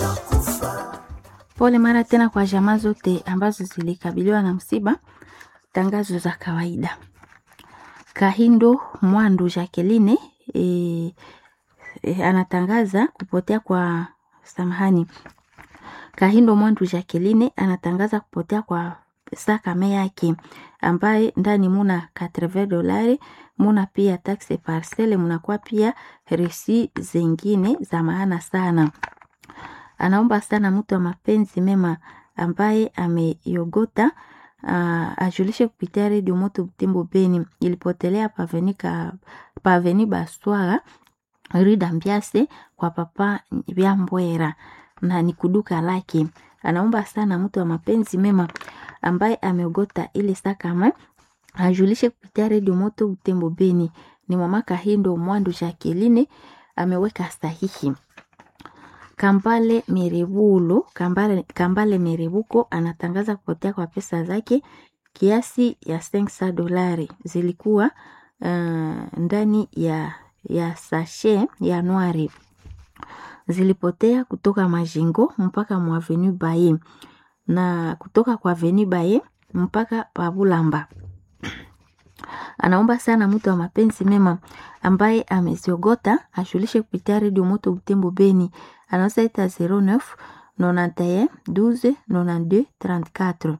Pole mara tena kwa jamaa zote ambazo zilikabiliwa na msiba. Tangazo za kawaida. Kahindo Mwandu Jacqueline e, e, anatangaza kupotea kwa samahani. Kahindo Mwandu Jacqueline anatangaza kupotea kwa sakame yake ambaye ndani muna 80 dolari, muna pia taxe parcelle, munakuwa pia resi zingine za maana sana. Anaomba sana mtu wa mapenzi mema ambaye ameyogota uh, ajulishe kupitia redio Moto Butembo Beni. Ilipotelea pavenika paveni Baswara Rida Mbiase kwa papa Byambwera na ni kuduka lake. Anaomba sana mtu wa mapenzi mema ambaye ameogota ile sakama ajulishe kupitia redio Moto Butembo Beni. Ni mama Kahindo Mwandu Jacqueline ameweka sahihi. Kambale Merebulo, Kambale, Kambale Merebuko anatangaza kupotea kwa pesa zake kiasi ya 500 dolari zilikuwa uh, ndani ya, ya sashe ya nwari zilipotea kutoka Majingo mpaka mwa Avenue Baye na kutoka kwa Avenue Baye mpaka Pabulamba. Anaomba sana mtu wa mapenzi mema ambaye ameziogota ashulishe kupitia redio Moto Butembo Beni. Anaweza ita 09 91 12 92 34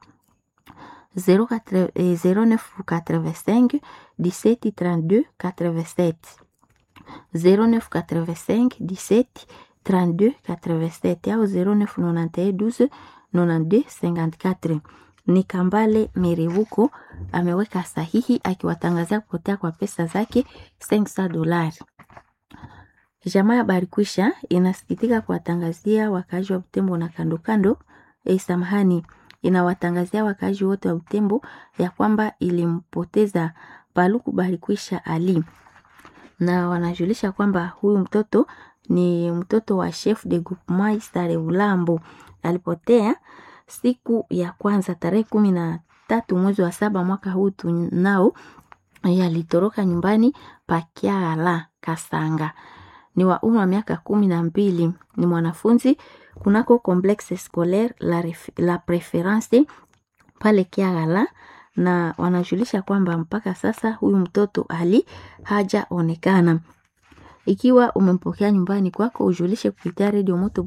09 85 17 32 87 09 85 17 32 87 au 09 91 12 92 54 ni Kambale Merevuko ameweka sahihi akiwatangazia kupotea kwa pesa zake 500 dolari. Jamaa ya Barikwisha inasikitika kuwatangazia wakaaji wa Butembo na kando kando, eh, samahani, inawatangazia wakaaji wote wa Butembo ya kwamba ilimpoteza Paluku Barikwisha Ali, na wanajulisha kwamba huyu mtoto ni mtoto wa chef de groupement Stare Ulambo alipotea siku ya kwanza tarehe kumi na tatu mwezi wa saba mwaka huu tunao, yalitoroka nyumbani pakiala Kasanga. Ni wa umri wa miaka kumi na mbili. Ni mwanafunzi kunako complexe scolaire la, ref, la preference pale Kiagala, na wanajulisha kwamba mpaka sasa huyu mtoto ali hajaonekana. Ikiwa umempokea nyumbani kwako, ujulishe kupitia redio Moto